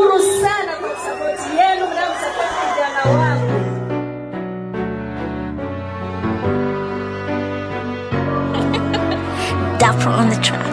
Nashukuru sana kwa sapoti yenu mnamsapoti kijana wangu. Dapper on the track.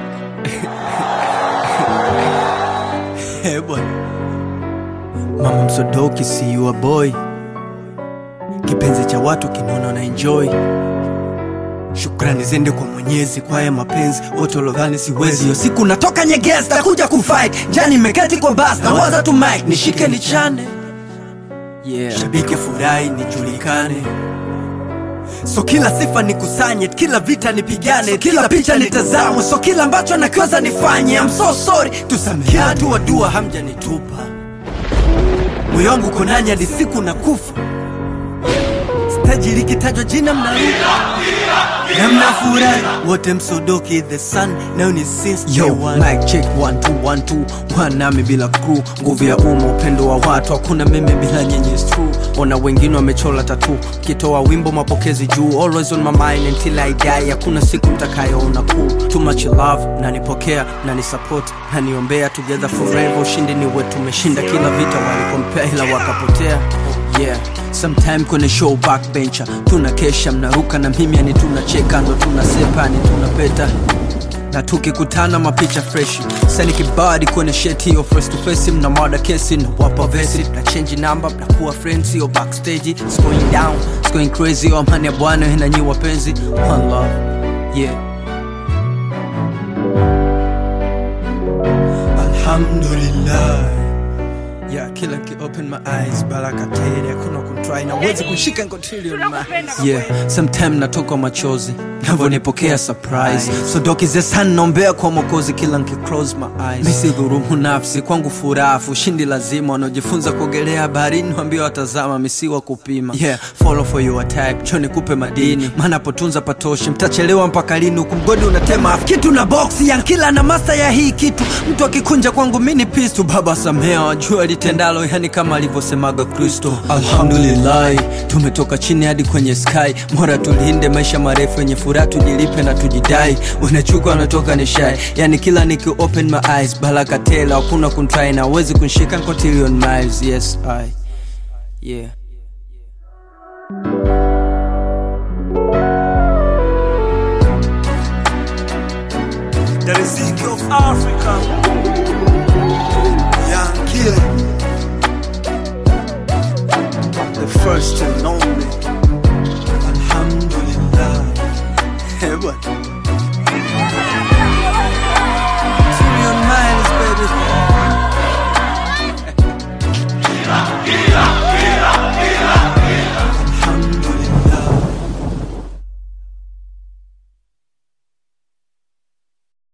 Eh, bwana mama msodoki see you a boy kipenzi cha watu kinaona na enjoy shukrani zende kwa mwenyezi kwa haya mapenzi wote walodhani siwezi hiyo siku natoka nyegezi takuja kufight jani meketi kwa bas na waza tu mike nishike nichane yeah. shabiki furahi nijulikane so kila sifa nikusanye kila vita nipigane kila picha nitazamwe so kila ambacho nakiweza nifanye I'm so sorry tusamehe kila tu dua hamjanitupa moyo wangu konanya hadi siku na kufa staji likitajwa jina mnaruka na mnafurahi wote msodoki the sun nayo ni since Yo, day one. mic check one two one two one nami bila crew nguvu ya umma upendo wa watu hakuna meme bila nyenye is true ona wengine wamechola tatu kitoa wimbo mapokezi juu always on my mind until I die hakuna siku mtakayoona cool too much love nanipokea nanisupport naniombea together forever ushindi ni wetu tumeshinda kila vita walikompea ila wakapotea yeah sometime kwenye show backbencher tunakesha mnaruka na mimi yani tunacheka ndo tunasepa ni tunapeta na tukikutana mapicha freshi sani kibadi kwenye sheti hiyo face to face mna mada kesi na wapa vesi na change number mnakuwa friends hiyo backstage it's going down it's going crazy hiyo amani ya bwana na nyi wapenzi one love yeah alhamdulillah yeah kila nki open my eyes baraka tele hakuna kuntry na uwezi kushika ngotili on my yeah sometime natoka machozi navyonipokea surprise so doki the sun naombea kwa mokozi kila nki close my eyes misi dhurumu nafsi kwangu furafu shindi lazima wanaojifunza kuogelea baharini wambia watazama misiwa kupima yeah follow for your type choni kupe madini maana potunza patoshi mtachelewa mpaka lini huku mgodi unatema afu kitu na boksi ya kila na masta ya hii kitu mtu akikunja kwangu mini pistu baba samea wajua litendalo yani kama alivyosemaga kristo alhamdulillahi tumetoka chini hadi kwenye sky mora tulinde maisha marefu yenye furaha tujilipe na tujidai wanachuka wanatoka ni shai yani kila niki open my eyes baraka tela hakuna kuntrai na awezi kunshika cotillion miles yes i yeah The Riziki of Africa Young Killer The first and only Alhamdulillah Eh, bwana. Trillion miles, baby